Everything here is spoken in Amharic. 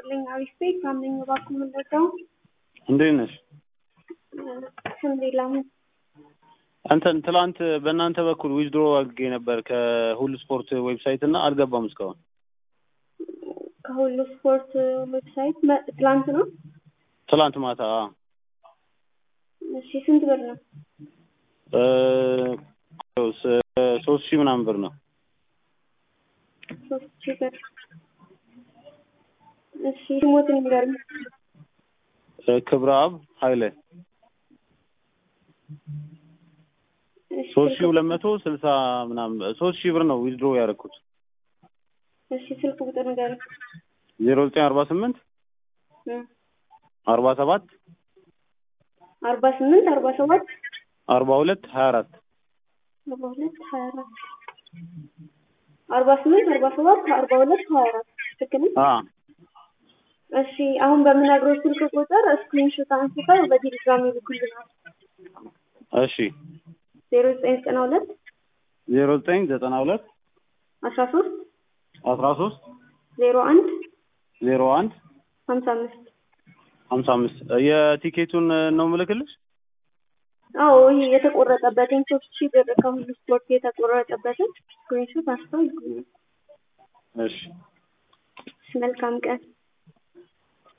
ይስጥልኝ። አሪፍ ቤት ሳምነኝ እባክዎ ምንደርሰው እንዴት ነሽ? አልሐምዱሊላህ። እንትን ትላንት በእናንተ በኩል ዊዝድሮ አድርጌ ነበር ከሁሉ ስፖርት ዌብሳይት እና አልገባም እስካሁን። ከሁሉ ስፖርት ዌብሳይት መ- ትላንት ነው። ትላንት ማታ አዎ። እሺ ስንት ብር ነው? እ ስ- ሶስት ሺህ ምናምን ብር ነው። ሶስት ሺህ ብር። እሺ ስሞትን ንገሩኝ። እ ክብረ አብ ኃይሌ እሺ ሶስት ሺህ ስልክ- ሁለት መቶ ስልሳ ምናምን ሶስት ሺህ ብር ነው ዊዝድሮ ያደረኩት። እሺ ስልክ ቁጥር ንገሩኝ። ዜሮ ዘጠኝ አርባ ስምንት እ አርባ ሰባት አርባ ስምንት አርባ ሰባት አርባ ሁለት ሀያ አራት አርባ ሁለት ሀያ አራት አርባ ስምንት አርባ ሰባት አርባ ሁለት ሀያ አራት ትክክል ነው? አ እሺ አሁን በምነግሮት ስልክ ቁጥር ስክሪንሾት አንስተው በቴሌግራም ይልኩልናል። እሺ ዜሮ ዘጠኝ ዘጠና ሁለት ዜሮ ዘጠኝ ዘጠና ሁለት አስራ ሶስት አስራ ሶስት ዜሮ አንድ ዜሮ አንድ ሀምሳ አምስት ሀምሳ አምስት የቲኬቱን ነው ምልክልሽ? አዎ ይሄ የተቆረጠበትን ሶስት ሺህ ብር ከሁሉ ስፖርት የተቆረጠበትን ስክሪንሾት አንስተው ይልኩልናል። እሺ መልካም ቀን